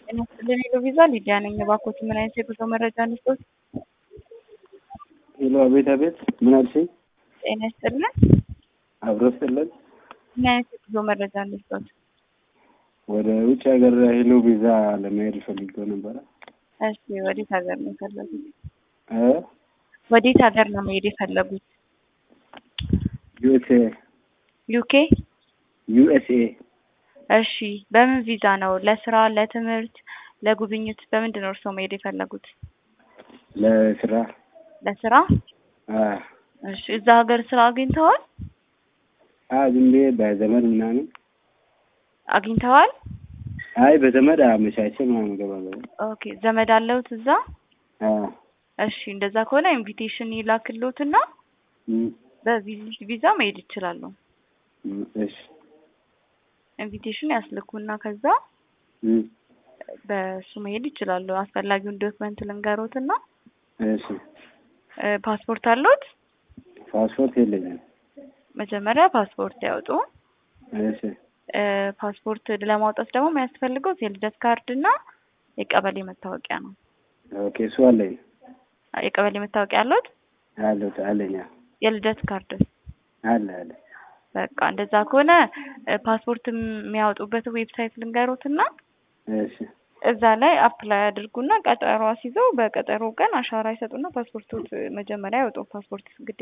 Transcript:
ጤና ይስጥልን ሄሎ ቪዛ ሊዲያ ነኝ። እባክዎት ምን አይነት የጉዞ መረጃ እንስጥዎት? ሄሎ አቤት አቤት፣ ምን አልሽኝ? ጤና ይስጥልን አብሮ ስጥልን። ምን አይነት የጉዞ መረጃ እንስጥዎት? ወደ ውጭ ሀገር ሄሎ ቪዛ ለመሄድ ፈልጌው ነበረ። እሺ ወዴት ሀገር ነው የፈለጉት? እ ወዴት ሀገር ነው መሄድ የፈለጉት? ዩኤስኤ ዩኬ? ዩኤስኤ እሺ በምን ቪዛ ነው? ለስራ፣ ለትምህርት፣ ለጉብኝት በምንድን ነው እርስዎ መሄድ የፈለጉት? ለስራ ለስራ? አ እሺ እዛ ሀገር ስራ አግኝተዋል? አ ዝም ብዬ በዘመድ ምናምን አግኝተዋል? አይ በዘመድ አመቻቸ ምናምን እገባለሁ። ኦኬ ዘመድ አለውት እዛ? አ እሺ እንደዛ ከሆነ ኢንቪቴሽን ይላክልዎትና እም፣ በቪዚት ቪዛ መሄድ ይችላሉ። እም፣ እሺ ኢንቪቴሽን ያስልኩና ከዛ እም፣ በሱ መሄድ ይችላሉ። አስፈላጊውን ዶክመንት ልንገሮትና እሺ እ ፓስፖርት አለዎት? ፓስፖርት የለኝም። መጀመሪያ ፓስፖርት ያውጡ። እሺ እ ፓስፖርት ለማውጣት ደግሞ የሚያስፈልገው የልደት ካርድ እና የቀበሌ መታወቂያ ነው። ኦኬ እሱ አለኝ የቀበሌ መታወቂያ አለዎት? አለሁ አለኝ አዎ። የልደት ካርድ አለ አለ በቃ እንደዛ ከሆነ እ ፓስፖርት የሚያወጡበት ዌብሳይት ልንገሮትና እሺ እዛ ላይ አፕላይ አድርጉና ቀጠሮ አስይዘው በቀጠሮ ቀን አሻራ ይሰጡና ፓስፖርቶት መጀመሪያ ያወጡ። ፓስፖርት ግዴታ